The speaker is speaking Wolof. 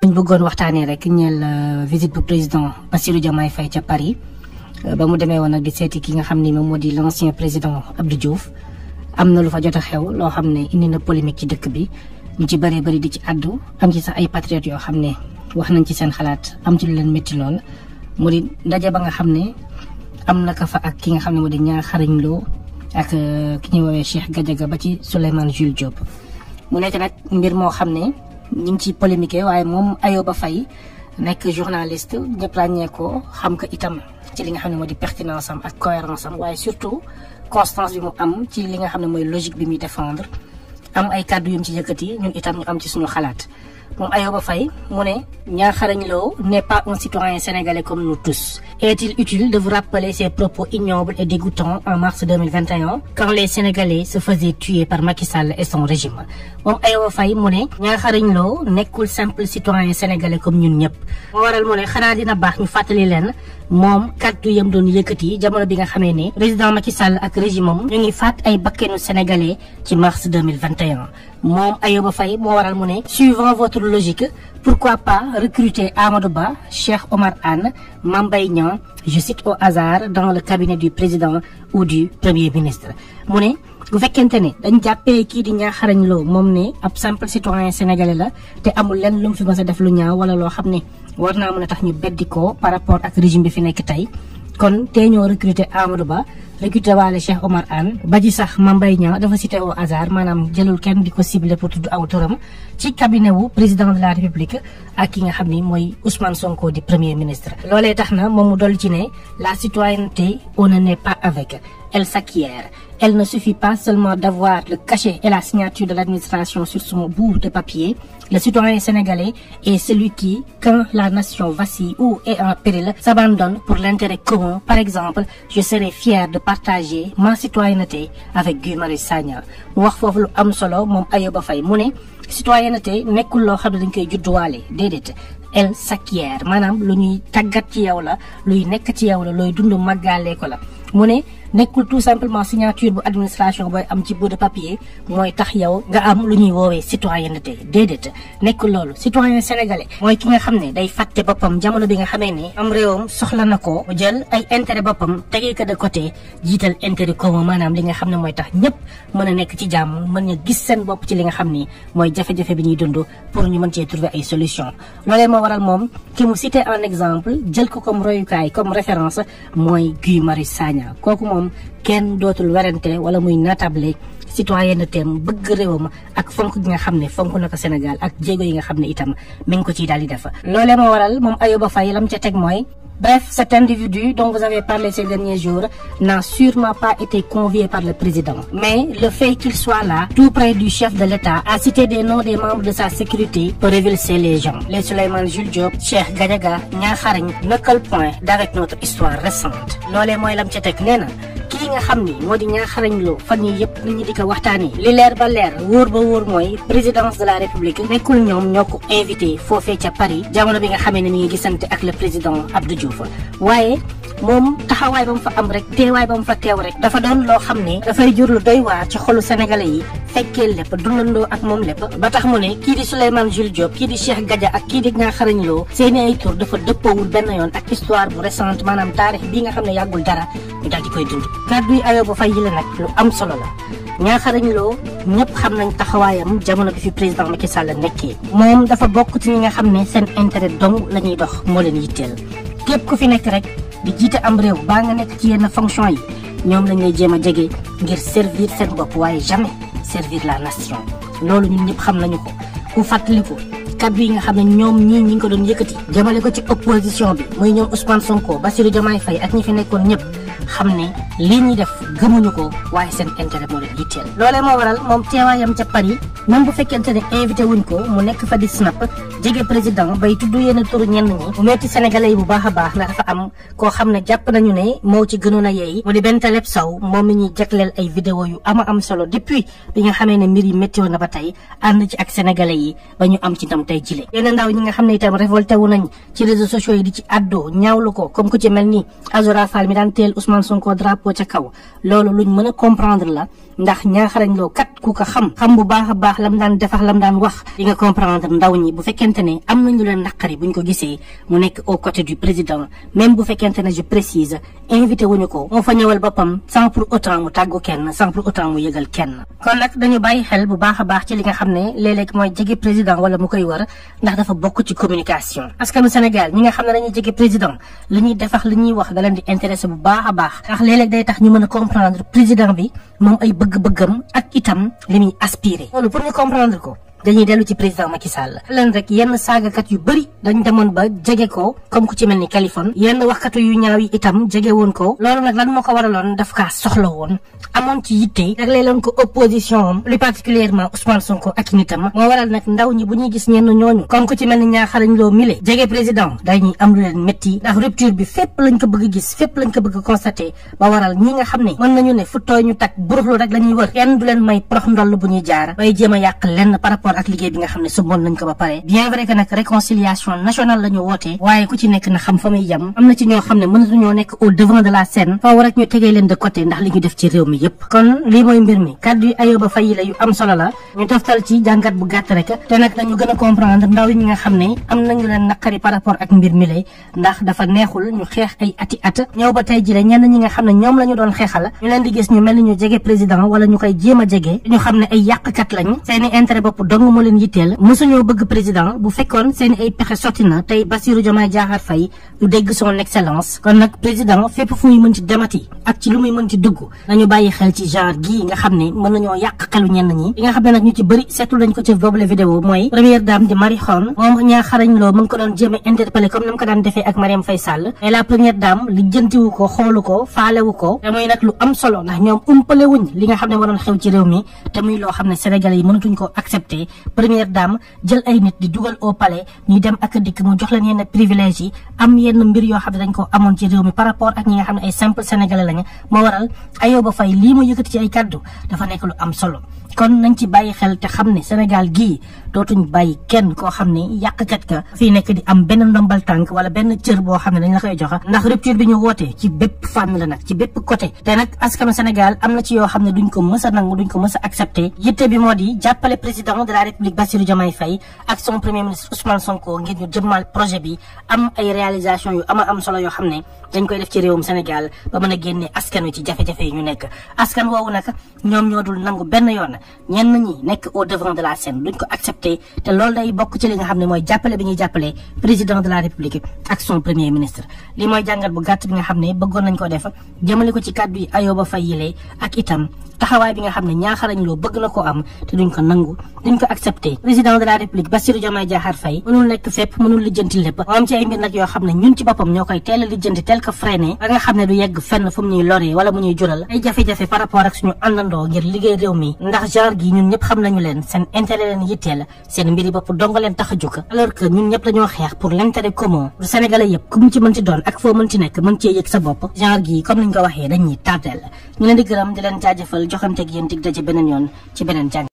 ñu bëggoon waxtaanee rek ñeel visite bu président Bassirou Diomaye Faye ca Paris ba mu demee woon nag di seeti ki nga xam ni moom moo di l'ancien président Abdou Diouf am na lu fa jot a xew loo xam ne indi na polémique ci dëkk bi ñu ci bëree bëri di ci àddu am ci sax ay patriotes yoo xam ne wax nañ ci seen xalaat am ci lu leen métti lool mu di ndaje ba nga xam ne am na ka fa ak ki nga xam ne moo di ñaar xarañ loo ak ki ñuy woowee Cheikh Gadiaga ba ci Souleymane Jules Diop mu nekk nag mbir moo xam ne ñu ngi ciy polémique waaye moom Ayoba Faye nekk journaliste ñëpp ràññee ko xam ko itam ci li nga xam ne moo di pertinence am ak cohérence am waaye surtout constance bi mu am ci li nga xam ne mooy logique bi muy défendre am ay kàddu yum ci yëkkati ñun itam ñu am ci suñu xalaat moom Ayoba Faye mu ne Niang Kharagne Lo n'est pas un citoyen sénégalais comme nous tous. Est-il utile de vous rappeler ces propos ignobles et dégoûtants en mars 2021 quand les Sénégalais se faisaient tuer par Macky Sall et son régime moom Ayoba Faye mu ne Niang Kharagne Lo nekkul simple citoyen sénégalais comme ñun ñëpp moo waral mu ne xanaa dina baax ñu fàttali leen moom kàddu yam doon yëkkati jamono bi nga xamee ne président Macky Sall ak régime am ñu ngi faat ay bakkenu sénégalais ci mars 2021 moom Ayoba Faye moo waral mu ne suivant votre logique pourquoi pas recruter Amadou Ba Cheikh Omar Anne Mame Mbaye Niang je cite au hasard dans le cabinet du président ou du premier ministre mu ne bu fekkente ne dañ jàppee kii di Niang Kharagne Lo moom ne ab simple citoyen sénégalais la te amul lenn lu mu fi mës a def lu ñaaw wala loo xam ne war naa mën a tax ñu beddi ko par rapport ak régime bi fi nekk tey kon tey ñoo recruter Amadou Ba recruter waale Cheikh Omar Anne ba ji sax Mame Mbaye Niang dafa cité au hasard maanaam jëlul kenn di ko ciblé pour tudd aw turam ci cabinet wu président de la république ak ki nga xam ni mooy Ousmane Sonko di premier ministre. loolee tax na moom mu dolli ci ne la citoyenneté on ne naît pas avec elle s'acquiert elle ne suffit pas seulement d'avoir le cachet et la signature de l'administration sur son bout de papier. Le citoyen sénégalais est celui qui, quand la nation vacille ou est en péril, s'abandonne pour l'intérêt commun. Par exemple, je serais fier de partager ma citoyenneté avec Guy Marius Sagna. mu wax foofu lu am solo moom Ayoba Faye mu ne citoyenneté nekkul loo xam ne dañ koy judduwaale déedéet. elle s'acquiert maanaam lu ñuy tàggat ci yow la luy nekk ci yow la looy dund màggalee ko la mu ne nekkul tout simplement signature bu administration booy am ci bout de papier mooy tax yow nga am lu ñuy woowee citoyenneté déedéet nekkul loolu citoyen sénégalais mooy ki nga xam ne day fàtte boppam jamono bi nga xamee ne am réewam soxla na ko jël ay intérêt boppam tegee ko de côté jiital intérêt commun maanaam li nga xam ne mooy tax ñëpp mën a nekk ci jàmm mën a gis seen bopp ci li nga xam ni mooy jafe-jafe bi ñuy dund pour ñu mën cee trouver ay solution loolee moo waral moom ki mu cité en exemple jël ko comme royukaay comme référence mooy Guy Marius Sagna kooku moom kenn dootul werante wala muy natable citoyenneté am bëgg réewam ak fonk gi nga xam ne fonk na ko Sénégal ak jéego yi nga xam ne itam mi ngi ko ciy daal di def loolee moo waral moom Ayoba Faye lam ca teg mooy Bref, cet individu dont vous avez parlé ces derniers jours n'a sûrement pas été convié par le président. Mais le fait qu'il soit là, tout près du chef de l'État, à citer des noms des membres de sa sécurité peut révulser les gens. Les Souleymane Jules Diop, Cheikh Gadiaga, Niang Kharagne ne collent point d'avec notre histoire récente. loolee mooy lam ca teg nee na kii nga xam ni moo di Niang Kharagne Lo fan yii yëpp nit ñi di ko waxtaanee li leer ba leer wóor ba wóor mooy présidence de la république nekkul ñoom ñoo ko invité foofee ca Paris jamono bi nga xamee ne mi ngi gisante ak le président Abdou Diouf waaye moom taxawaay ba mu fa am rek teewaay ba mu fa teew rek dafa doon loo xam ne dafay jur lu doy waar ci xolu sénégalais yi fekkee lépp dundandoo ak moom lépp ba tax mu ne kii di Souleymane Jules Diop kii di Cheikh Gadia ak kii di Niang Kharagne Lo seeni ay tur dafa dëppoowul benn yoon ak histoire bu récente maanaam taarix bii nga xam ne yàggul dara ñu daal di koy dund kàddu yi Ayoba Faye yi la nag lu am solo la Niang Kharagne Lo ñëpp xam nañ taxawaayam jamono bi fi président Macky Sall nekkee moom dafa bokk ci ñi nga xam ne seen intérêt dong la ñuy dox moo leen yitteel képp ku fi nekk rek di jiite am réew baa nga nekk ci yenn fonction yi ñoom lañ lay jéem a jege ngir servir seen bopp waaye jamais servir la nation loolu ñun ñëpp xam nañu ko ku fàttaliku kaddu yi nga xam ne ñoom ñii ñi ngi ko doon yëkkati jëmale ko ci opposition bi muy ñoom Ousmane Sonko Bassirou Diomaye Faye ak ñi fi nekkoon ñëpp xam ne lii ñuy def gëmuñu ko waaye seen intérêt moo leen yitteel loolee moo waral moom teewaayam ca Paris même bu fekkente ne invité wuñ ko mu nekk fa di snap jege président bay tudd yenn turu ñenn ñi mu metti sénégalais yi bu baax a baax ndax dafa am koo xam ne jàpp nañu ne moo ci gënoon a yeey mu di benn Taleb Sow moom mi ñuy jagleel ay vidéo yu ama am solo depuis bi nga xamee ne mbir yi métti woon na ba tey ànd ci ak sénégalais yi ba ñu am ci ndam tey jile yenn ndaw ñi nga xam ne itam révolté wu nañ ci réseaux sociaux yi di ci addo ñaawlu ko comme ku ci mel ni Azora Fall mi daan teel Ousmane Ousmane Sonko drapeau ca kaw loolu luñ mën a comprendre la ndax ñaaxarañ loo kat ku ko xam xam bu baax a baax lam daan defax lam daan wax di nga comprendre ndaw ñi bu fekkente ne am nañu leen naqari buñ ko gisee mu nekk au côté du président même bu fekkente ne je précise invité wuñu ko moo fa ñëwal boppam sans pour autant mu tàggu kenn sans pour autant mu yëgal kenn kon nag dañu bàyyi xel bu baax a baax ci li nga xam ne léeg-léeg mooy jege président wala mu koy wër ndax dafa bokk ci communication askanu Sénégal ñi nga xam ne dañuy jege président li ñuy defax li ñuy wax da leen di intéressé bu baax a baax ndax léeg-léeg day tax ñu mën a comprendre président bi moom ay bëgg-bëggam ak itam li muy aspiré loolu pour ñu comprendre ko dañuy dellu ci président Macky Sall leen rek yenn saagakat yu bëri dañ demoon ba jege ko comme ku ci mel ni Kaliphone yenn waxkatu yu ñaaw yi itam jege woon ko loolu nag lan moo ko waraloon daf kaa soxla woon amoon ci yitte jagle leen ko opposition am plus particulièrement Ousmane Sonko ak nitam moo waral nag ndaw ñi bu ñuy gis ñenn ñooñu comme ku ci mel ni ñaaxarañ loo mile jege président dañuy am lu leen métti ndax rupture bi fépp lañ ko bëgg gis fépp lañ ko bëgg constaté ba waral ñi nga xam ne mën nañu ne fu tooy ñu tak buruxlu rek la ñuy wër kenn du leen may prox ndoll bu ñuy jaar bay jéem a yàq lenn par rapport ak liggéey bi nga xam ne sumboon nañ ko ba pare bien vrai que nag réconciliation nationale la ñu woote waaye ku ci nekk na xam fa muy yem am na ci ñoo xam ne mënatuñoo nekk au devant de la scène faaw rek ñu tegee leen de côté ndax li ñu def ci réew mi yépp kon lii mooy mbir mi kàddu yu Ayoba Faye la yu am solo la ñu toftal ci jàngat bu gàtt rek te nag nañu gën a comprendre ndaw yi ñi nga xam ne am nañu leen naqari par rapport ak mbir mi lay ndax dafa neexul ñu xeex ay ati at ñëw ba tey jile ñenn ñi nga xam ne ñoom la ñu doon xeexal ñu leen di gis ñu mel ni ñu jege président wala ñu koy jéem a jege ñu xam ne ay yàqkat lañ seeni intérêt bopp dong moo leen yitteel mësuñoo bëgg président bu fekkoon seeni ay pexe sotti na tey Bassirou Diomaye Diakhar Faye du dégg son excellence kon nag président fépp fu muy mën ci demati ak ci lu muy mën ci dugg nañu bàyyi xel ci genre gii nga xam ne mën nañoo yàq xelu ñenn ñi li nga xam ne nag ñu ci bëri seetlu nañ ko ci boobule vidéo mooy première dame di Marie Khone moom ñaa xarañ loo mu ngi ko doon jéem a interpellé comme ni mu ko daan defee ak Marième Faye Sall mais la première dame li jëntiwu ko xoolu ko faalewu ko te muy nag lu am solo ndax ñoom umpale wuñ li nga xam ne waroon xew ci réew mi te muy loo xam ne sénégalais yi mënatuñ ko accepté première dame jël ay nit di dugal au palais ñuy dem ak dikk mu jox leen yenn privilège yi am yenn mbir yoo xam ne dañ ko amoon ci réew mi par rapport ak ñi nga xam ne ay simple sénégalais lañu moo waral Ayoba Faye lii mu yëkkati ci ay kaddu dafa nekk lu am solo kon nañ ci bàyyi xel te xam ne Sénégal gii dootuñ bàyyi kenn koo xam ne yàqkat ka fii nekk di am benn ndombal tànk wala benn cër boo xam ne dañ la koy joxe ndax rupture bi ñu wootee ci bépp fànn la nag ci bépp côté te nag askanu Sénégal am na ci yoo xam ne duñ ko mës a nangu duñ ko mës a accepté yitte bi moo di jàppale président de la République Bassirou Diomaye Faye ak son premier ministre Ousmane Sonko ngir ñu jëmmal projet bi am ay réalisation yu ama am solo yoo xam ne dañ koy def ci réewum Sénégal ba mën a génne askan wi ci jafe-jafe yi ñu nekk askan woowu nag ñoom ñoo dul nangu benn yoon ñenn ñi nekk au devant de la scène duñ ko accepté te loolu day bokk ci li nga xam ne mooy jàppale bi ñuy jàppale président de la république ak son premier ministre li mooy jàngat bu gàtt bi nga xam ne bëggoon nañ ko def jëmale ko ci kàddu yi Ayoba Faye yile ak itam taxawaay bi nga xam ne ñaaxarañ loo bëgg na koo am te duñ ko nangu duñ ko accepté président de la république Bassirou Diomaye Diakhar Faye mënul nekk fépp mënul lijjanti lépp moom ci ay mbir nag yoo xam ne ñun ci boppam ñoo koy teel a lijjanti tel ko freiné ba nga xam ne du yegg fenn fu mu ñuy loree wala mu ñuy jural ay jafe-jafe par rapport ak suñu àndandoo ngir liggéey réew mi ndax genre gi ñun ñëpp xam nañu leen seen intérêt leen yitteel seen mbiri bopp donga leen tax a jóg alors que ñun ñëpp dañoo xeex pour l'intérêt commun pour sénégalais yëpp ku mu ci mën ci doon ak foo mën ci nekk mën cee yëg sa bopp genre gi comme niñ ko waxee dañuy tardeel ñu leen di gërëm di leen jaajëfal joxanteeg yéen dig daje beneen yoon ci beneen jàng